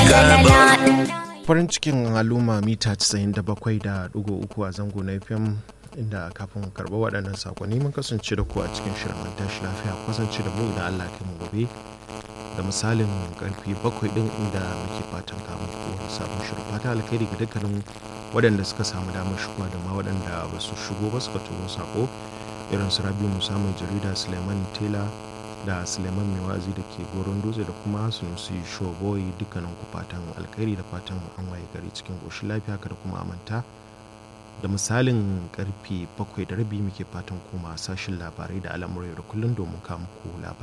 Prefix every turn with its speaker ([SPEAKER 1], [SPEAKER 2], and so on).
[SPEAKER 1] farin cikin al'umma mita 97.3 a zango na fm inda kafin karɓa waɗannan sakonni mun kasance da ku a cikin shirin an tashi lafiya kasance da mu idan allah kai mu gobe da misalin karfi bakwai din inda muke fatan kamun wani sabon shirin fata alkhairi ga dukkanin waɗanda suka samu damar shigowa da ma waɗanda ba su shigo ba suka turo sako irin su rabi musa mai jarida suleiman tela da suleiman mai wazi da ke goron dutse da kuma sunusi shoboyi dukkanin ku fatan alkhairi da fatan an waye gari cikin ƙoshin lafiya kada kuma amanta da misalin karfe bakwai da rabi muke fatan koma sashin labarai da al'amurai da kullum domin kawo muku labarai